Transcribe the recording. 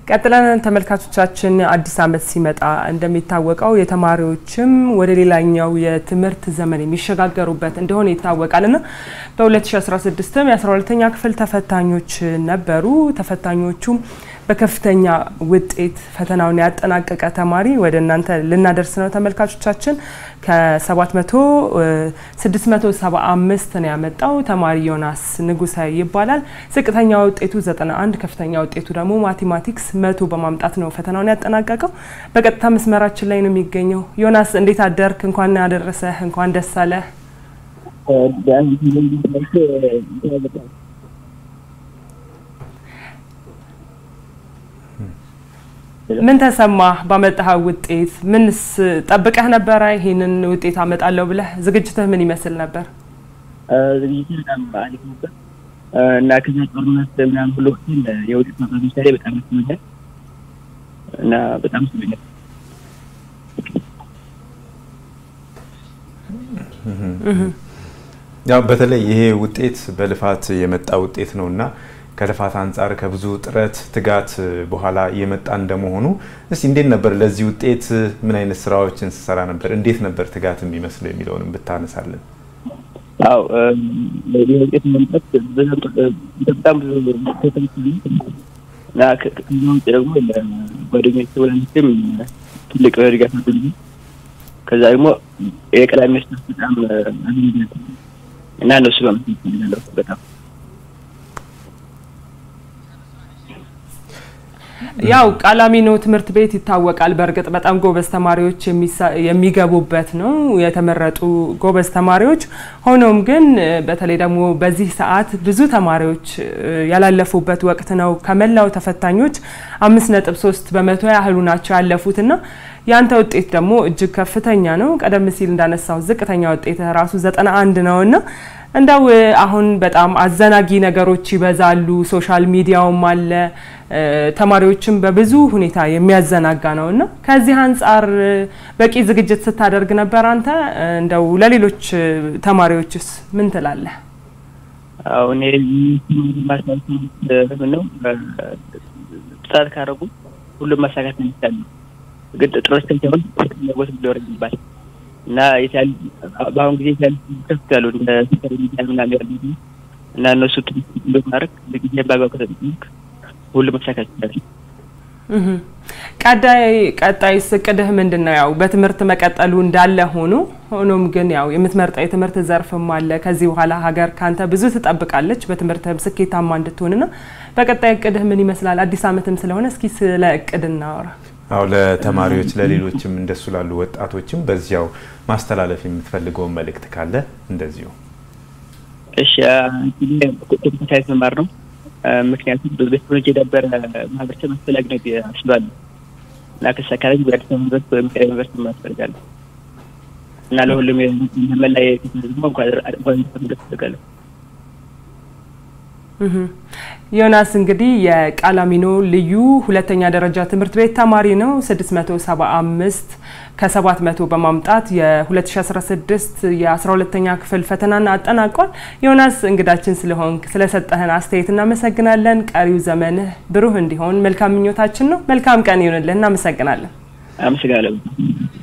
ቀጥለን ተመልካቾቻችን አዲስ ዓመት ሲመጣ እንደሚታወቀው የተማሪዎችም ወደ ሌላኛው የትምህርት ዘመን የሚሸጋገሩበት እንደሆነ ይታወቃልና በ2016ም የ12ተኛ ክፍል ተፈታኞች ነበሩ። ተፈታኞቹም በከፍተኛ ውጤት ፈተናውን ያጠናቀቀ ተማሪ ወደ እናንተ ልናደርስ ነው። ተመልካቾቻችን ከ700 675 ነው ያመጣው ተማሪ ዮናስ ንጉሰ ይባላል። ዝቅተኛ ውጤቱ 91፣ ከፍተኛ ውጤቱ ደግሞ ማቴማቲክስ መቶ በማምጣት ነው ፈተናውን ያጠናቀቀው። በቀጥታ መስመራችን ላይ ነው የሚገኘው። ዮናስ እንዴት አደርክ? እንኳን አደረሰህ፣ እንኳን ደስ አለህ። ምን ተሰማህ ባመጣኸው ውጤት? ምንስ ጠብቀህ ነበረ? ይሄንን ውጤት አመጣለሁ ብለህ ዝግጅትህ ምን ይመስል ነበር? ዝግጅት በጣም አሪፍ ነበር እና ከዛ ጦርነት ምናምን ብሎ የውጤት ማቅረብ ላይ በጣም ይስመኛል እና በጣም ይስመኛል። ያው በተለይ ይሄ ውጤት በልፋት የመጣ ውጤት ነው እና ከልፋት አንጻር ከብዙ ጥረት ትጋት በኋላ የመጣ እንደመሆኑ እስቲ እንዴት ነበር ለዚህ ውጤት ምን አይነት ስራዎችን ስሰራ ነበር? እንዴት ነበር ትጋት የሚመስለው የሚለውንም ብታነሳለን። አው ለዚህ ውጤት መምጣት በጣም ብዙ ተተንክ እና ከዛ ውጭ ደግሞ ጓደኞች ወላጆችም ትልቅ ድጋፍ አድርጉ። ከዛ ደግሞ የቀላሚ መስጠት በጣም አግኝት እና እነሱ በመስጠት ፈልጋለሁ በጣም ያው ቃላሚኖ ትምህርት ቤት ይታወቃል። በእርግጥ በጣም ጎበዝ ተማሪዎች የሚገቡበት ነው፣ የተመረጡ ጎበዝ ተማሪዎች። ሆኖም ግን በተለይ ደግሞ በዚህ ሰዓት ብዙ ተማሪዎች ያላለፉበት ወቅት ነው። ከመላው ተፈታኞች አምስት ነጥብ ሶስት በመቶ ያህሉ ናቸው ያለፉት እና ያንተ ውጤት ደግሞ እጅግ ከፍተኛ ነው። ቀደም ሲል እንዳነሳው ዝቅተኛ ውጤት ራሱ ዘጠና አንድ ነው እና እንደው አሁን በጣም አዘናጊ ነገሮች ይበዛሉ። ሶሻል ሚዲያውም አለ ተማሪዎችም በብዙ ሁኔታ የሚያዘናጋ ነው እና ከዚህ አንጻር በቂ ዝግጅት ስታደርግ ነበር አንተ? እንደው ለሌሎች ተማሪዎችስ ምን ትላለህ? አሁን ማሳት ነው ጥረት ካደረጉ ሁሉም ማሳካት ነው የሚቻለው። ግን ጥረት ከቻሉ ፍላጎት ሊኖር ይባል እና በአሁን ጊዜ ያሉ ከፍ ያሉ እንደ ሶሻል ሚዲያ ምናምን ያሉ እና እነሱ ትምህርት ማድረግ ለጊዜ ባጋው ከተጠቀምክ ሁሉም መሳካት ይችላል። ቀጣይ ቀጣይ እቅድህ ምንድን ነው? ያው በትምህርት መቀጠሉ እንዳለ ሆኖ ሆኖም ግን ያው የምትመርጠው የትምህርት ዘርፍም አለ። ከዚህ በኋላ ሀገር ካንተ ብዙ ትጠብቃለች በትምህርትህም ስኬታማ እንድትሆንና በቀጣይ እቅድህ ምን ይመስላል? አዲስ ዓመትም ስለሆነ እስኪ ስለ እቅድ እናወራ። አው ለተማሪዎች ለሌሎችም እንደሱ ላሉ ወጣቶችም በዚያው ማስተላለፍ የምትፈልገውን መልእክት ካለ እንደዚሁ። እሺ ኮምፒውተር ሳይንስ መማር ነው። ምክንያቱም በቴክኖሎጂ የዳበረ ማህበረሰብ አስፈላጊ ነው አስባለሁ እና ከሳካለኝ ወደ አዲስ አበባ ዩኒቨርሲቲ ወይም ዩኒቨርሲቲ መማር እፈልጋለሁ እና ለሁሉም መላ የቴክኖሎጂ እንኳን እንኳን እፈልጋለሁ። ዮናስ እንግዲህ የቃላሚኖ ልዩ ሁለተኛ ደረጃ ትምህርት ቤት ተማሪ ነው። 675 ከ700 በማምጣት የ2016 የ12ተኛ ክፍል ፈተናን አጠናቋል። ዮናስ እንግዳችን ስለሆንክ ስለሰጠህን አስተያየት እናመሰግናለን። ቀሪው ዘመንህ ብሩህ እንዲሆን መልካም ምኞታችን ነው። መልካም ቀን ይሆንልህ። እናመሰግናለን። አመሰግናለሁ።